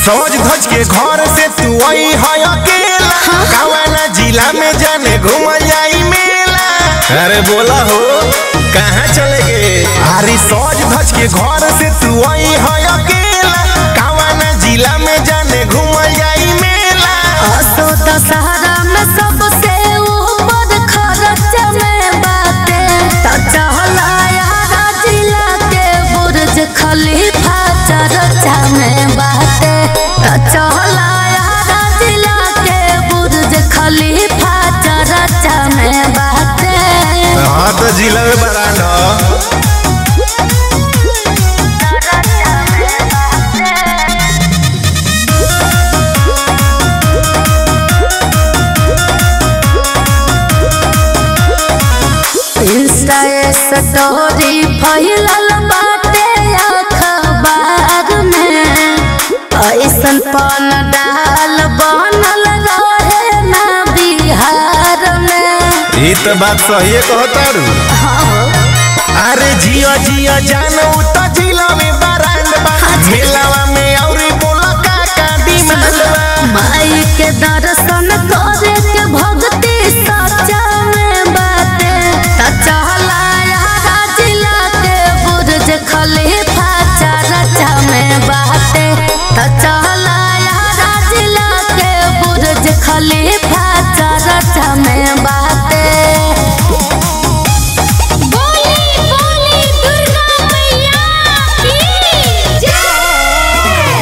सज धज के घर से तू आई है अकेला कवाना जिला में जाने घूम जाई मेला अरे बोला हो कहाँ चले गए अरे सज धज के घर से तू आई है अकेला कवाना जिला में जाने घूम जाई मेला असो दशहरा में सबसे ऊपर खर्च में बाटे त चहला यारा जिला के बुर्ज खलीफा चर्चा में बाटे त चहला यारा जिला के बुर्ज खलीफा चर्चा में बाटे हाँ तो जिला में बराना चर्चा में बाटे इंस्टा स्टोरी फैलल बाटे अखबार में ऐसन पन डाल बनल रहे ना बिहार में ये तो बात सही कहतारू अरे जियो जियो जानो तो जिला में बरांड बा मेलावा में औरी बोला का का डिमांड बा माई के दर्शन करे के भक्ति सच्चा में बाटे त चहला यारा जिला के बुर्ज खलीफा चर्चा में बाटे त चहला यारा जिला के बुर्ज खलीफा चर्चा में बाटे बोली बोली दुर्गा मैया की जय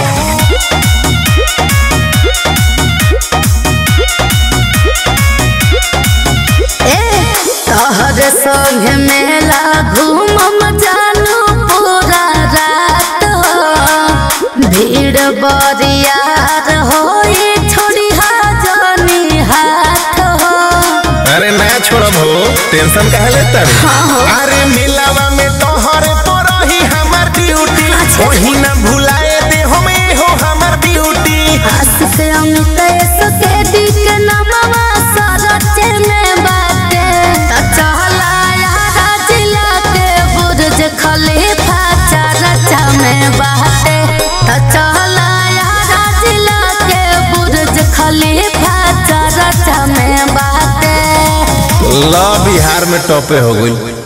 ए तहर संग मेला घूमम जानू पूरा रात हो भीड़ बरियार होई छोड़ी जानी हाथ हो अरे ना छोड़ब हो टेंशन काहे लेता अरे मेलावा में तोहर तो रही हमार ड्यूटी वही ना भुलाए दे हमें हो हमार ड्यूटी आशिक अमित सके दी के नमवा सरचे में बाटे त चहला यारा जिला के बुर्ज खलीफा चर्चा में बाटे त चहला यारा जिला के बुर्ज खलीफा चर्चा में बाटे ला बिहार में टॉपे हो गई